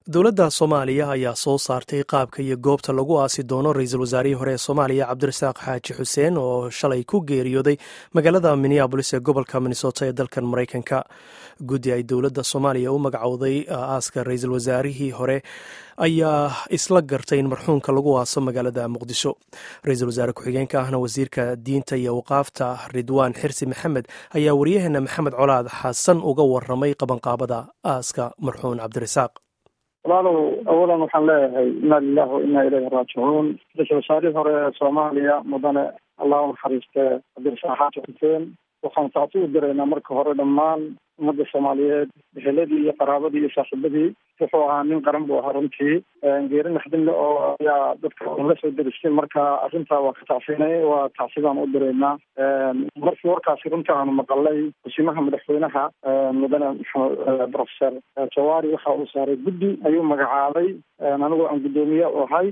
dowladda soomaaliya ayaa soo saartay qaabka iyo goobta lagu aasi doono ra-iisul wasaarihii hore ee soomaaliya cabdirasaaq xaaji xuseen oo shalay ku geeriyooday magaalada minneabolis ee gobolka minnesota ee dalkan maraykanka guddi ay dowladda soomaaliya u magacowday aaska ra-iisul wasaarihii hore ayaa isla gartay in marxuumka lagu aaso magaalada muqdisho ra-iisul wasaare ku-xigeenka ahna wasiirka diinta iyo waqaafta ridwaan xirsi maxamed ayaa waryaheena maxamed colaad xasan uga waramay qabanqaabada aaska marxuum cabdirasaaq walaalow awalan waxaan leeyahay inna lilahi wa inna ilayhi raajicuun ra-isul wasaarihii hore ee soomaaliya mudane allah u naxariiste cabdirasaaq xaaji xuseen waxaan taasi u diraynaa marka hore dhammaan ummadda soomaaliyeed eheladii iyo qaraabadii iyo saaxiibadii wuxuu ahaa nin qaran buu ahaa runtii geeri naxdinle oo ayaa dadka la soo deristay marka arrintaa waa ka tacsinay waa tacsidaan u diraynaa markii warkaasi runtii aanu maqalay wasiimaha madaxweynaha mudane maxamed professor jawaari waxa uu saaray guddi ayuu magacaabay anigoo aan guddoomiye u ahay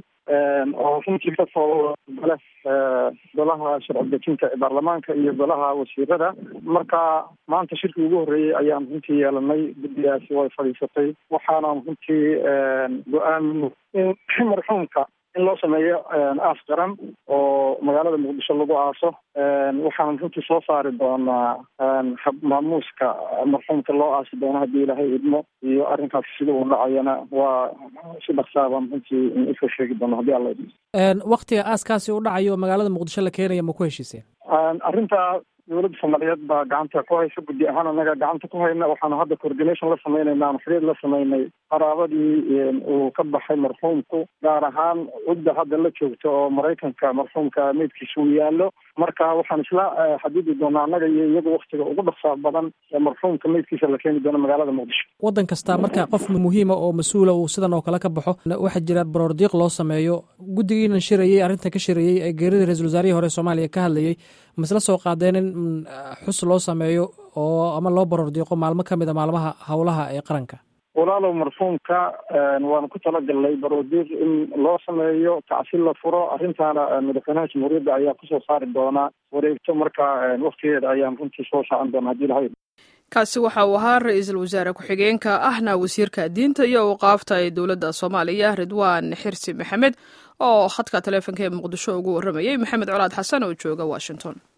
oo runtii ka soo gale golaha sharci dejinta ee baarlamaanka iyo golaha wasiirada marka maanta shirkii ugu horreeyey ayaan runtii yeelanay guddigaasi way fadhiisatay waxaanaan runtii go-aamin in marxuumka in loo sameeyo aas qaran oo magaalada muqdisho lagu aaso waxaan runtii soo saari doonaa maamuuska marxuumka loo aasi doono haddii ilaahay idmo iyo arrinkaas sida uu dhacayana waa si dhaksaabaan runtii usoo sheegi doona haddii alla idmo waktiga aaskaasi u dhacayo magaalada muqdisho la keenaya ma ku heshiiseen arrintaa dowladda soomaaliyeed baa gacanta ku haysa guddi ahaan anaga gacanta ku hayna waxaanu hadda coordination la sameynayna aanu xiriir la sameynay qaraabadii uu ka baxay marxuumku gaar ahaan cidda hadda la joogta oo maraykanka marxuumka meydkiisa uu yaallo marka waxaan isla xadidi doonaa annaga iyo iyagu waktiga ugu dhaqsaa badan ee marxuumka meydkiisa la keeni doono magaalada muqdisho waddan kasta marka qof muhiima oo mas-uula uu sidan oo kale ka baxo waxaa jira baroordiiq loo sameeyo guddigiinan shirayey arrinta ka shirayey ee geerida ra-isul wasaarihii hore soomaaliya ka hadlayey masla soo qaadeen in xus loo sameeyo oo ama loo baroordiiqo maalmo ka mid a maalmaha howlaha ee qaranka walaalow marxuumka waanu ku talagalnay baroodiiq in loo sameeyo tacsil la furo arrintaana madaxweynaha jamhuuriyadda ayaa kusoo saari doonaa wareegto marka waktigeeda ayaan runtii soo saacan doona hadii lahay kaasi waxa uu ahaa ra-iisul wasaare ku-xigeenka ahna wasiirka diinta iyo waqaafta ee dowladda soomaaliya ridwaan xirsi maxamed oo khadka taleefonka ee muqdisho ugu warramayey maxamed colaad xasan oo jooga washington